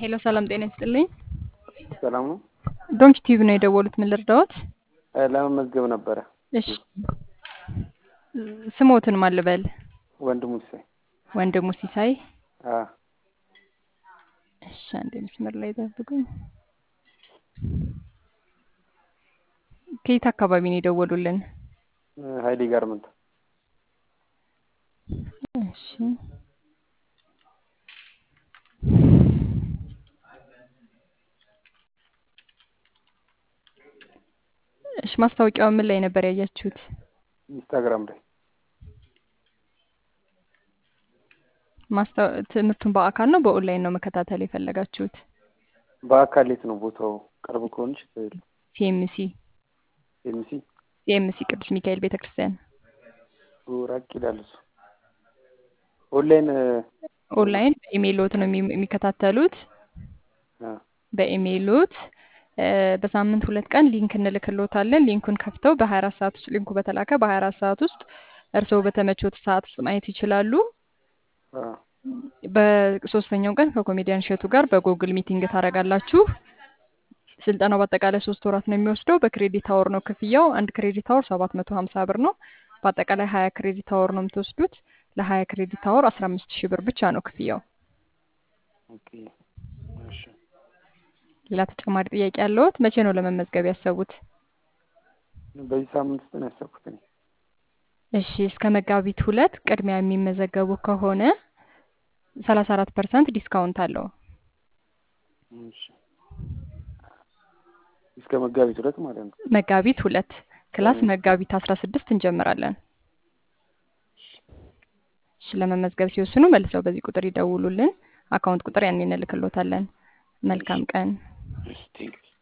ሄሎ ሰላም ጤና ይስጥልኝ። ሰላም ነው። ዶንኪ ቲቪ ነው የደወሉት። ምን ልርዳዎት? እ ለመመዝገብ ነበረ። እሺ ስሞትን ማን ልበል? ወንድሙ ሲሳይ። ወንድሙ ሲሳይ። አ እሺ አንዴ መስመር ላይ ጠብቁኝ። ከየት አካባቢ ነው የደወሉልን? ሀይሌ ጋርመንት። እሺ እሺ ማስታወቂያው ምን ላይ ነበር ያያችሁት? ኢንስታግራም ላይ ማስታወ ትምህርቱን በአካል ነው በኦንላይን ነው መከታተል የፈለጋችሁት? በአካል የት ነው ቦታው? ቅርብ ከሆንሽ ትሄዱ ሲኤምሲ ኤምሲ ሲኤምሲ ቅዱስ ሚካኤል ቤተክርስቲያን ራቅ ይላል እሱ። ኦንላይን ኦንላይን በኢሜይሎት ነው የሚ- የሚከታተሉት። አ በኢሜይሎት እ በሳምንት ሁለት ቀን ሊንክ እንልክሎታለን። ሊንኩን ከፍተው በ24 ሰዓት ውስጥ ሊንኩ በተላከ በ24 ሰዓት ውስጥ እርስዎ በተመቾት ሰዓት ውስጥ ማየት ይችላሉ። አ በሶስተኛው ቀን ከኮሜዲያን እሸቱ ጋር በጉግል ሚቲንግ ታደርጋላችሁ። ስልጠናው በአጠቃላይ ሶስት ወራት ነው የሚወስደው። በክሬዲት አወር ነው ክፍያው። አንድ ክሬዲት አወር ሰባት መቶ ሀምሳ ብር ነው። በአጠቃላይ ሀያ ክሬዲት አወር ነው የምትወስዱት። ለሀያ ክሬዲት አወር አስራ አምስት ሺህ ብር ብቻ ነው ክፍያው። ኦኬ እሺ። ሌላ ተጨማሪ ጥያቄ ያለዎት? መቼ ነው ለመመዝገብ ያሰቡት? በዚህ ሳምንት ውስጥ ነው ያሰብኩት እኔ። እሺ እስከ መጋቢት ሁለት ቅድሚያ የሚመዘገቡ ከሆነ ሰላሳ አራት ፐርሰንት ዲስካውንት አለው። እሺ። እስከ መጋቢት ሁለት ማለት ነው። መጋቢት ሁለት ክላስ መጋቢት አስራ ስድስት እንጀምራለን። እሺ ለመመዝገብ ሲወስኑ መልሰው በዚህ ቁጥር ይደውሉልን። አካውንት ቁጥር ያን እንልክሎታለን። መልካም ቀን። እሺ ቴንክ ዩ